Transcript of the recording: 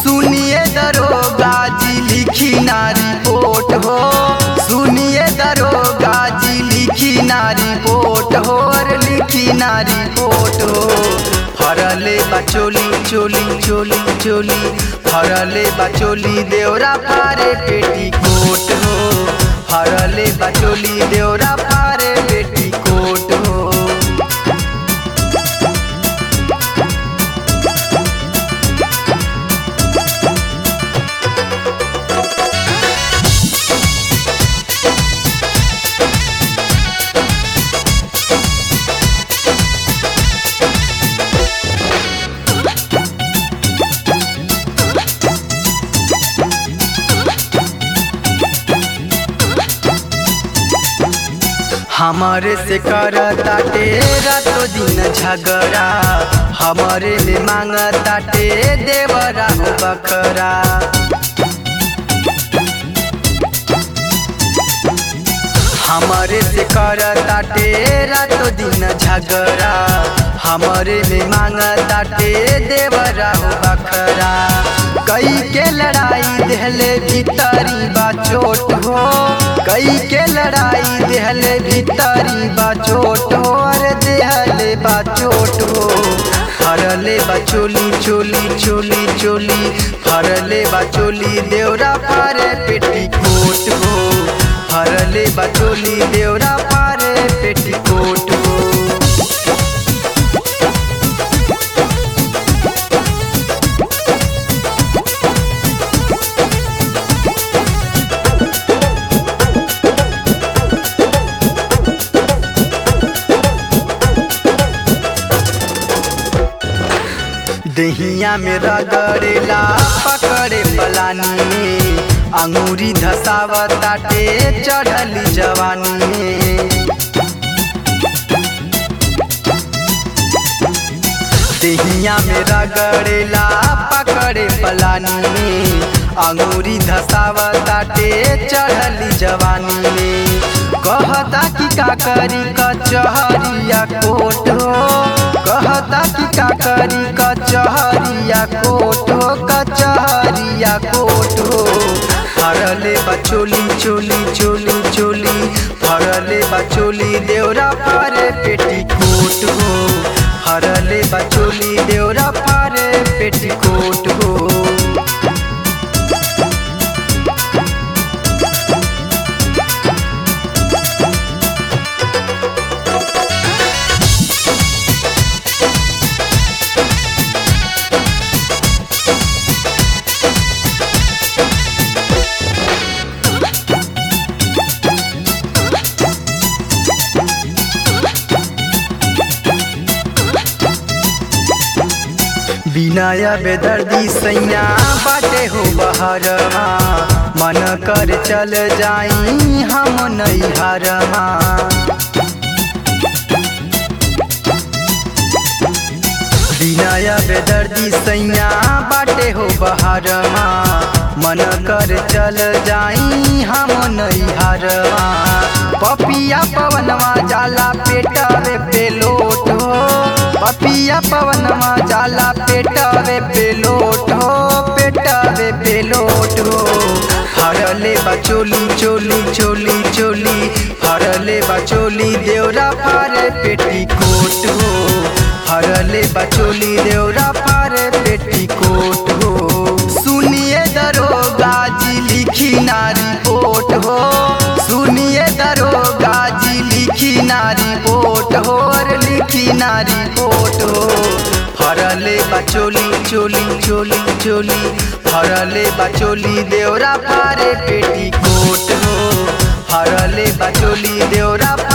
सुनिए दरोगा जी लिखी ना रिपोर्ट हो सुनिए दरोगा जी लिखी ना रिपोर्ट हो और लिखी ना रिपोर्ट हो फरले बचोली चोली चोली चोली फरले बचोली देवरा फारे पेटी कोट हो फरले बचोली देवरा फारे पेटी कोट हो हमारे से करता तेरा तो दिन झगड़ा हमारे में मांगता टे देवरा हो बकरा हमारे से करता तेरा तो दिन झगड़ा हमारे में मांगता टे देवरा हो बकरा कई के लड़ाई देहले भीतरी बा चोट हो कई के लड़ाई देहले भीतरी बा चोट हो अरे देहले बा चोट हो फरले बा चोली चोली चोली चोली फरले बा चोली देवरा पारे पेटी कोट हो फरले बा चोली देवरा पारे पेटी कोट हो दहिया में रगड़ेला पकड़े पलानी में अंगूरी धसावताटे चढ़ली जवानी में दहिया में रगड़ेला पकड़े पलानी में अंगूरी धसावताटे चढ़ली जवानी में कहता कि का करी कचहरिया कोट हो कहता कि का करी कचहरिया कोट हो कचहरिया कोट हो फरले बचोली चोली चोली चोली फरले बचोली देवरा फारे पेटी कोट हो फरले बचोली देवरा फारे पेटी कोट हो बिनाया बेदर्दी सैया बाटे हो बहरमा मन कर चल जाई हम नैहरमा बिनाया बेदर्दी सैया बाटे हो बहरमा मन कर चल जाई हम नैहरमा पपिया पवनवा जाला पेटवे पेलोट हो पपिया पवनवा जाला पेटवे पेलोट हो पेटवे पेलोट हो हरले बचोली चोली चोली चोली हरले बचोली देवरा फारे पेटी कोट हो हरले बचोली देवरा फारे पेटी कोट हो सुनिए दरोगा जी लिखी ना रिपोर्ट हो सुनिए दरोगा जी लिखी ना रिपोर्ट हो और लिखी ना रिपोर्ट हो फरले बचोली चोली चोली चोली फरले बचोली देवरा फारे पेटी कोट हो फरले बचोली देवरा